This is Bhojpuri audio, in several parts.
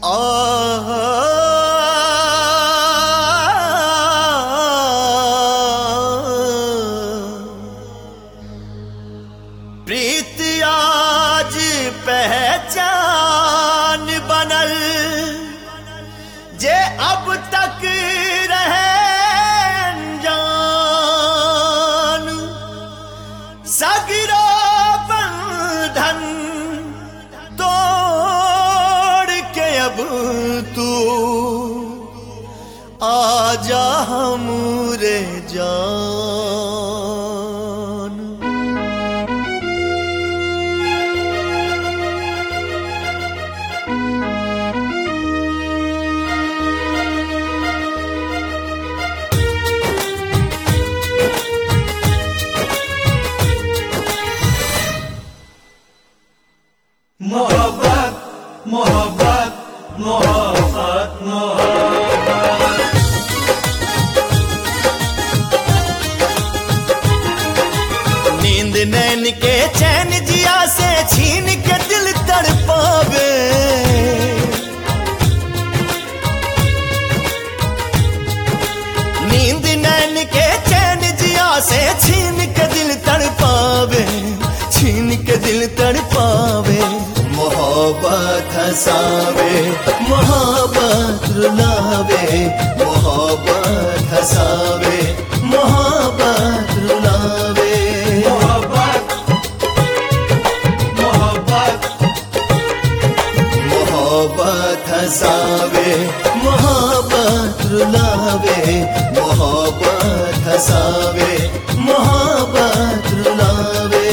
प्रीत आज पहचान बनल जे अब तक रहे अनजान सगरो बंधन तोड़ के अब तू आजा हमरे जान मोहब्बत मोहब्बत मोहब्बत मोहब्बत नींद नैन के चैन जिया से छीन के दिल तड़पावे नींद नैन के चैन जिया से छीन के दिल तड़पावे छीन के दिल तड़पावे मोहब्बत हसावे मोहब्बत रुलावे मोहब्बत हसावे मोहब्बत रुलावे मोहब्बत मोहब्बत मोहब्बत हसावे मोहब्बत रुलावे मोहब्बत हसावे मोहब्बत रुलावे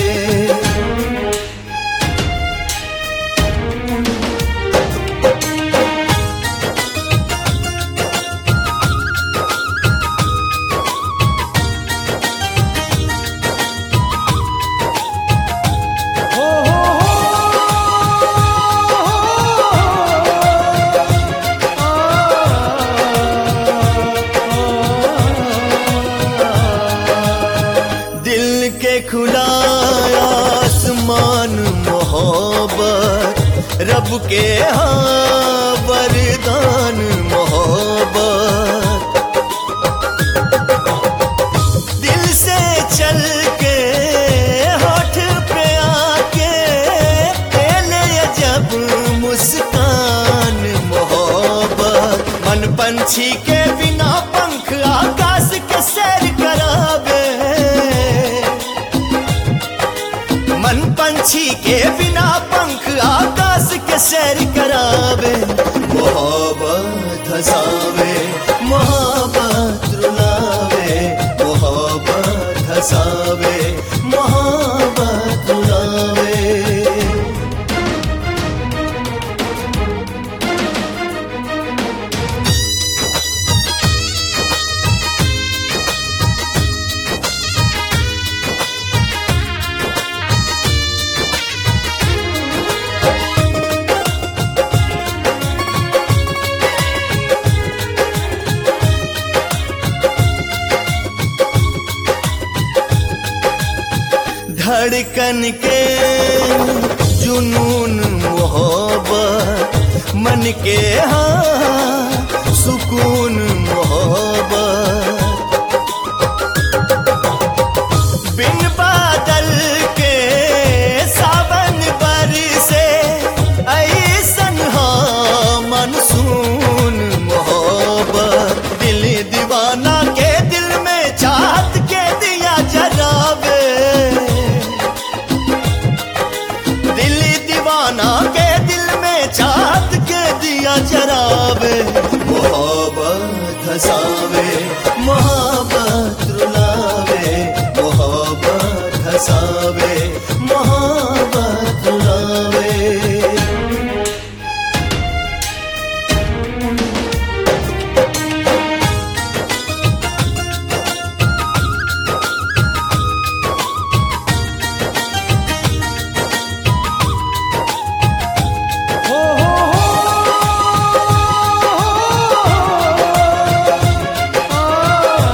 दिल के खुला आसमान मोहब्बत रब के हाँ वरदान मोहब्बत दिल से चल के होठ पे आके ले जब मुस्कान मोहब्बत मन पंछी के बिना पंख आकाश के सैर करावे मन पंछी के बिना पंख आकाश के सैर करावे मोहब्बत हसावे मोहब्बत रुलावे मोहब्बत हसावे मोहब्बत रुलावे धड़कन के जुनून मोहब्बत मन के हाँ सुकून मोहब्बत बिन बादल के सावन बरसे ऐसन हाँ मनसून मोहब्बत दिल दीवाना के दिल में चाहत के दिया जरावे दिल दीवाना के दिल में चाहत के दिया जरावे मोहब्बत हसावे मोहब्बत रुलावे मोहब्बत हसावे मोहब्बत रुलावे मोहब्बत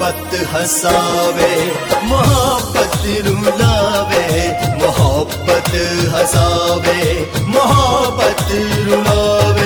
मोहब्बत हसावे मोहब्बत रुलावे मोहब्बत हसावे मोहब्बत रुलावे